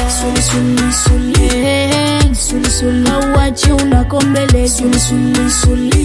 sulisulisuli Eh, sulisuli auachi unakombele sulisulisuli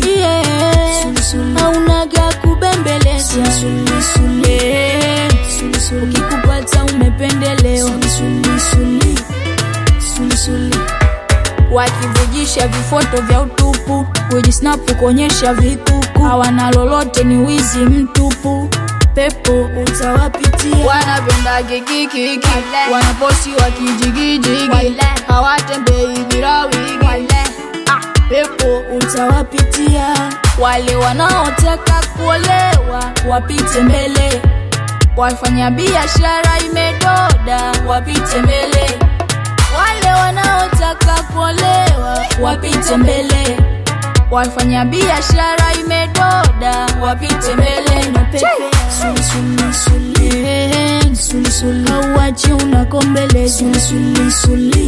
aunaga kubembeleza sulisuli ukikupata umependelewa sulisuli sulisuli wakivujisha vifoto vya utupu kujisnapu kuonyesha vituku hawana lolote ni wizi mtupu pepo utawapitia wanapenda kikikiki wanaposi wakijigijigi Wale. hawatembei bila wigi pepo utawapitia wale wanaotaka kuolewa wapite mbele wafanya biashara imedoda wapite mbele wale wanaotaka kuolewa wapite mbele wafanya biashara imedoda wapite mbele na pepe sulisulisuli sulisuli auachi unakombele sulisulisuli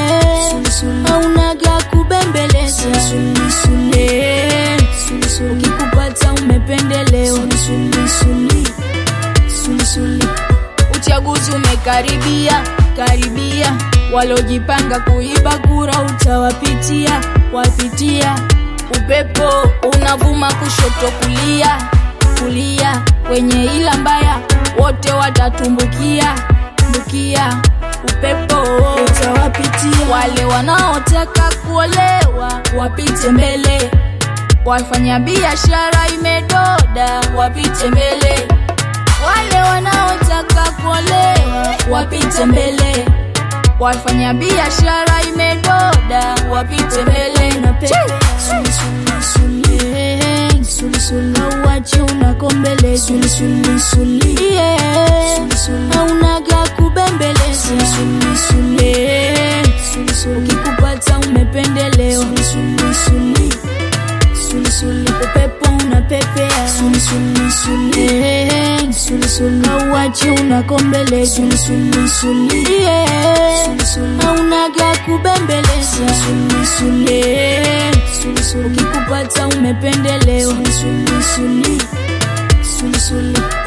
aunaga kubembeleza sulisuli ukikupata umependelewa sulisuli sulisuli uchaguzi umekaribia karibia walojipanga kuiba kura utawapitia wapitia upepo unavuma kushoto kulia kulia wenye ila mbaya wote watatumbukia mbukia upepo utawapitia wale wanaotaka kuolewa wapite mbele wafanya biashara imedoda wapite mbele wale wanaotaka kuolewa wapite mbele wafanya biashara imedoda wapite mbele na pepe sulisuli auachi unakombele sulisulisuli aunaga kubembeleza sulisuli ukikupata umependelewa sulisuli sulisuli upepo unapepea sulisulisuli sulisuli auachi unakombele sulisulisuli aunaga kubembeleza sulisuli ukikupata umependelewa sulisuli sulisuli